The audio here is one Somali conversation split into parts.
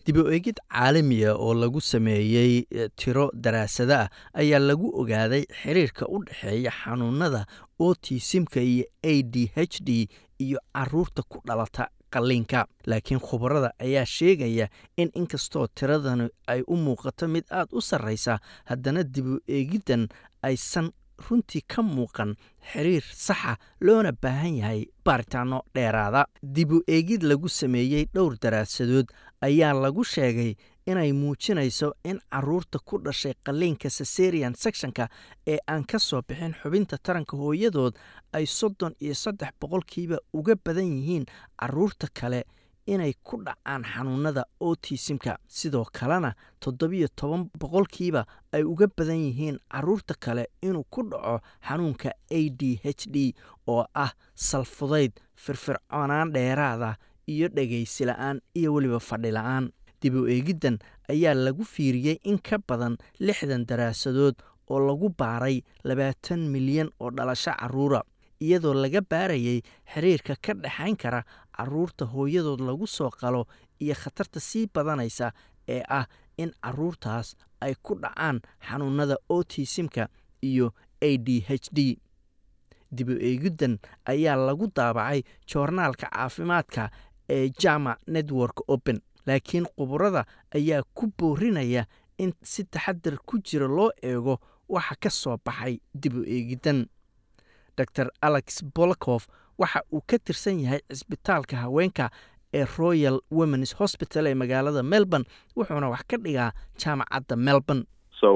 dib u eegid caalamiya oo lagu sameeyey tiro daraasado ah ayaa lagu ogaaday xiriirka u dhexeeya xanuunada otisimka iyo a d h d iyo caruurta ku dhalata qalliinka laakiin khubarada ayaa sheegaya in inkastoo tiradani ay u muuqato mid aad u sarreysa haddana dib u eegiddan aysan runtii ka muuqan xiriir saxa loona baahan yahay baaritaano dheeraada dib u eegid lagu sameeyey dhowr daraasadood ayaa lagu sheegay inay muujinayso in caruurta ku dhashay qalliinka sesarian sectionka ee aan ka soo bixin xubinta taranka hooyadood ay soddon iyo saddex boqolkiiba uga badan yihiin caruurta kale inay ku dhacaan xanuunada otisimka sidoo kalena toddobiyo toban boqolkiiba ay uga badan yihiin caruurta kale inuu ku dhaco xanuunka a d h d oo ah salfudayd firfircoonaan dheeraada iyo dhegaysi la-aan iyo weliba fadhi la-aan dib u eegiddan ayaa lagu fiiriyey in ka badan lixdan daraasadood oo lagu baaray labaatan milyan oo dhalasho caruura iyadoo laga baarayay xiriirka ka dhexayn kara caruurta hooyadood lagu soo qalo iyo khatarta sii badanaysa ee ah in caruurtaas ay ku dhacaan xanuunada otisimka iyo a d h d dib u eegiddan ayaa lagu daabacay joornaalka caafimaadka ee jama network open laakiin khuburada ayaa ku boorinaya in si taxadar ku jira loo eego waxa ka soo baxay dib u eegiddan dor alex bolakof waxa uu ka tirsan yahay cisbitaalka haweenka ee royal womens hosbital ee magaalada melbourne wuxuuna wax ka dhigaa jaamacadda melbourne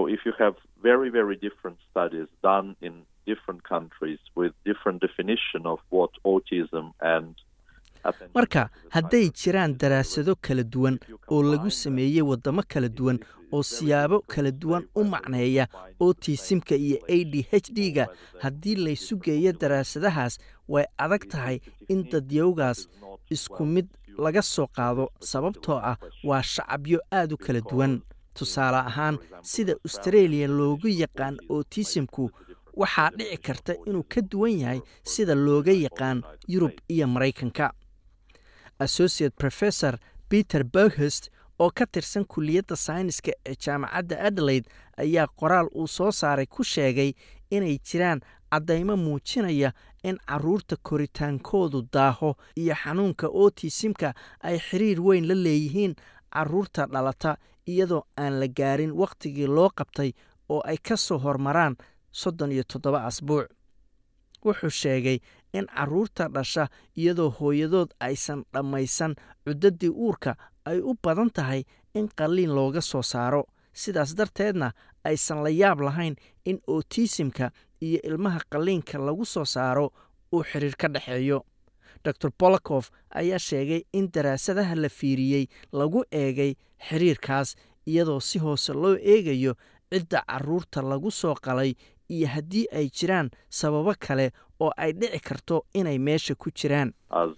marka hadday jiraan daraasado kala duwan oo lagu sameeyey waddamo kala duwan oo siyaabo kala duwan u macneeya otisimka iyo a d h d ga haddii laysu geeyo daraasadahaas way adag tahay in dadyowgaas isku mid laga soo qaado sababtoo ah waa shacabyo aad u kala duwan tusaale ahaan sida astareeliya loogu yaqaan otisimku waxaa dhici karta inuu ka duwan yahay sida looga yaqaan yurub iyo maraykanka associate professor peter berghest oo ka tirsan kuliyadda sayniska ee jaamacadda adelaide ayaa qoraal uu soo saaray ku sheegay inay jiraan caddaymo muujinaya in caruurta koritaankoodu daaho iyo xanuunka otisimka ay xiriir weyn la leeyihiin caruurta dhalata iyadoo aan la gaarin wakhtigii loo qabtay oo ay ka soo hormaraan soddon iyo toddoba asbuuc wuxuu sheegay in caruurta dhasha iyadoo hooyadood aysan dhammaysan cuddadii uurka ay u badan tahay in qalliin looga soo saaro sidaas darteedna aysan la yaab lahayn in otisimka iyo ilmaha qalliinka lagu soo saaro uu xiriir ka dhexeeyo dor bolakof ayaa sheegay in daraasadaha la fiiriyey lagu eegay xiriirkaas iyadoo si hoose loo eegayo cidda caruurta lagu soo qalay iyo haddii ay jiraan sababo kale oo ay dhici karto inay meesha ku jiraan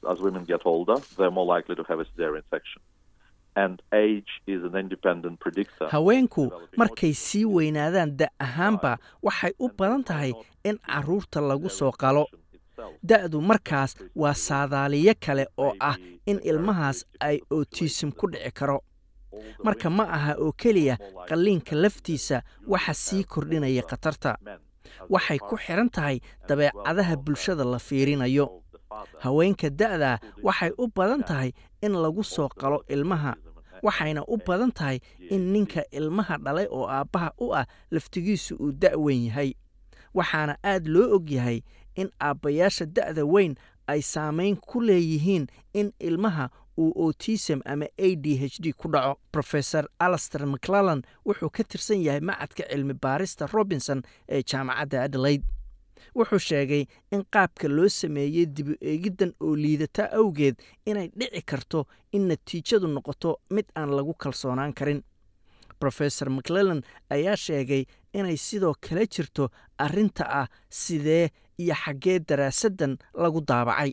haweenku markay sii weynaadaan da ahaanba waxay u badan tahay in caruurta lagu soo qalo da-du markaas waa saadaaliyo kale oo ah in ilmahaas ay otisim ku dhici karo marka ma aha oo keliya qalliinka laftiisa waxa sii kordhinaya khatarta waxay ku xidhan tahay dabeecadaha bulshada la fiirinayo haweenka da'daa waxay u badan tahay in lagu soo qalo ilmaha waxayna u badan tahay in ninka ilmaha dhalay oo aabbaha u ah laftigiisu uu da' weyn yahay waxaana aad loo og yahay in aabbayaasha da'da weyn ay saamayn ku leeyihiin in ilmaha uu otism ama a d h d ku dhaco rofesor alaster mcclellan wuxuu ka tirsan yahay macadka cilmi baarista robinson ee jaamacadda adelaide wuxuu sheegay in qaabka loo sameeyey dibu eegiddan oo liidata awgeed inay dhici karto in natiijadu noqoto mid aan lagu kalsoonaan karin rofesor mcclellan ayaa sheegay inay sidoo kale jirto arrinta ah sidee iyo xaggee daraasaddan lagu daabacay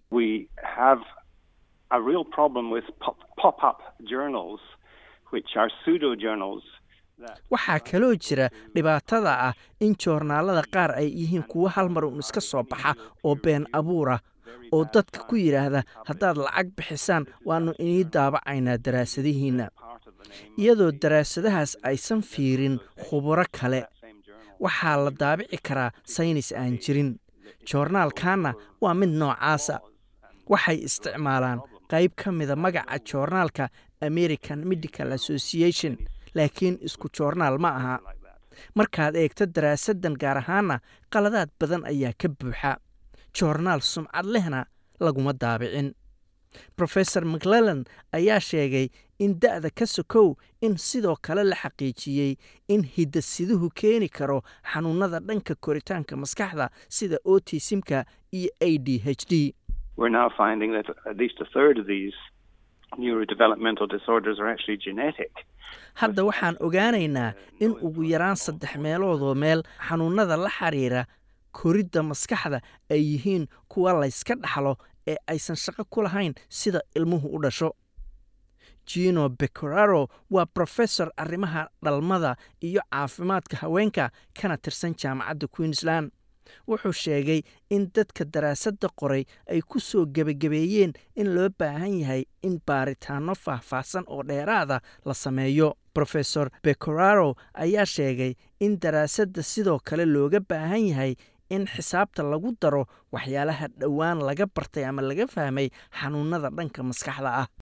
waxaa kaloo jira dhibaatada ah in joornaalada qaar ay yihiin kuwo hal mar uun iska soo baxa oo been abuura oo dadka ku yidhaahda haddaad lacag bixisaan waannu inii daabacaynaa daraasadihiinna iyadoo daraasadahaas aysan fiirin khuburo kale waxaa la daabici karaa saynis aan jirin joornaalkanna waa mid noocaasa waxay isticmaalaan qayb ka mida magaca joornaalka american medical association laakiin isku joornaal ma aha markaad eegto daraasaddan gaar ahaana qaladaad badan ayaa ka buuxa joornaal sumcad lehna laguma daabicin rofesor maclellan ayaa sheegay in da'da ka sokow in sidoo kale la xaqiijiyey in hidasiduhu keeni karo xanuunada dhanka koritaanka maskaxda sida otisimka iyo a d h d hadda waxaan ogaanaynaa in ugu yaraan saddex meeloodoo meel xanuunada la xiriira koridda maskaxda ay yihiin kuwa layska dhaxlo ee aysan shaqo ku lahayn sida ilmuhu u dhasho gino becoraro waa brofesor arrimaha dhalmada iyo caafimaadka haweenka kana tirsan jaamacadda queensland wuxuu sheegay in dadka daraasadda qoray ay ku soo gebagabeeyeen in loo baahan yahay in baaritaanno faahfaahsan oo dheeraada la sameeyo rofesor becoraro ayaa sheegay in daraasadda sidoo kale looga baahan yahay in xisaabta lagu daro waxyaalaha dhowaan laga bartay ama laga fahmay xanuunada dhanka maskaxda ah